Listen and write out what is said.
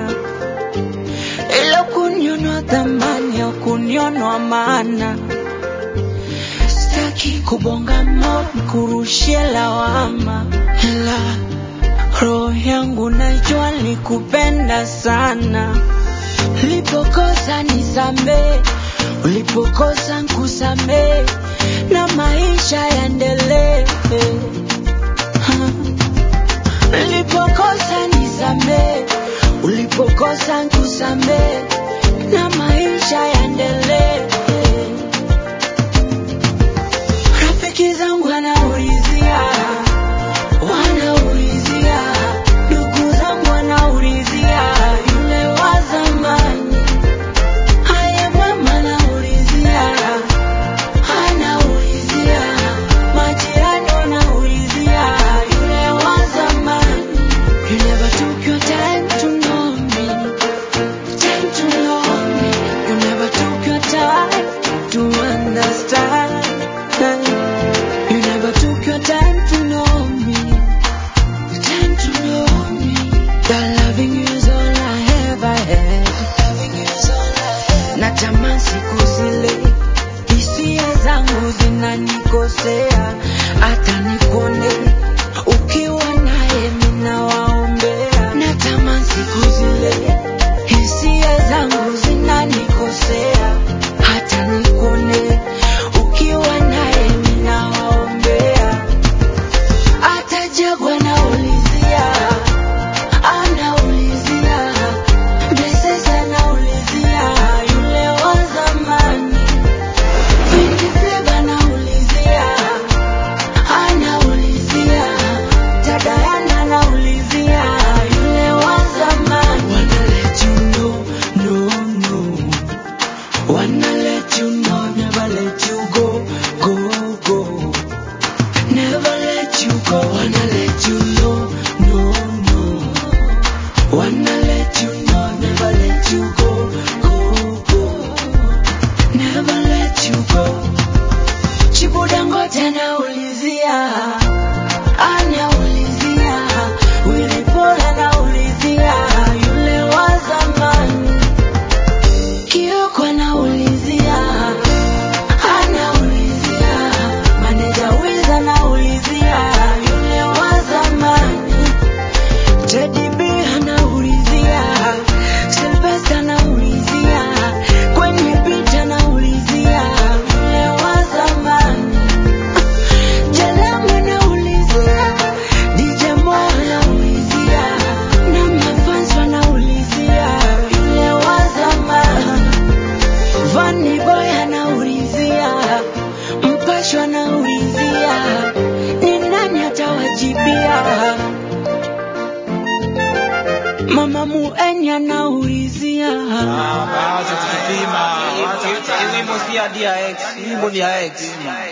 sana, ila kunionwa thamani ya kunionwa maana. Sitaki kubonga mo nikurushie lawama, ila roho yangu najua nikupenda sana. Ulipokosa nisamee, ulipokosa nkusamee, na maisha yaendelee. Ha. Ulipokosa nisamee, ulipokosa nkusamee, na maisha yaendelee. Rafiki zangu wanaulizia, wanaulizia, ndugu zangu wanaulizia, yule wa zamani. Haya mama anaulizia, anaulizia, majirani wanaulizia, yule wa zamani. You never took your time to know me, time to know me. You never took your time to understand. You never took your time to know me, time to know me. That loving you is all I ever had. Loving you is all I had. Natamani siku zile hisia zangu zinanikosea, hata nikone ukiwa naye mina waombea. Natamani siku zile hisia zangu zinanikosea, hata nikone ukiwa naye mina waombea. Hata Jagwa anaulizia, anaulizia, Blessed anaulizia, yule wa zamani. Vingi Flava anaulizia, anaulizia, dada Yana anaulizia, yule wa zamani. Wanna let you know, no, no. Wanna let you know, never let you go, go, go. Never let you go, wanna let you know, no, no. Wanna let you know, never let you go, go, go. Never let you go. Chibu Dangote anaulizia, anaulizia, Willy Paul anaulizia, yule wa zamani. Kioko anaulizia, anaulizia, Maneja Wiz anaulizia, yule wa zamani. Teddy B anaulizia, Sylvester anaulizia, kwenye picha anaulizia, yule wa zamani. Jalamo anaulizia, DJ Mo anaulizia, na mafans wanaulizia, yule wa zamani. Vanny Boy anaulizia, Mpasho anaulizia, ni nani atawajibia? Mama Muenya anaulizia, Ah, wacha kutupima. Wacha- Hii wimbo si ya DRX, hii wimbo ni ya X.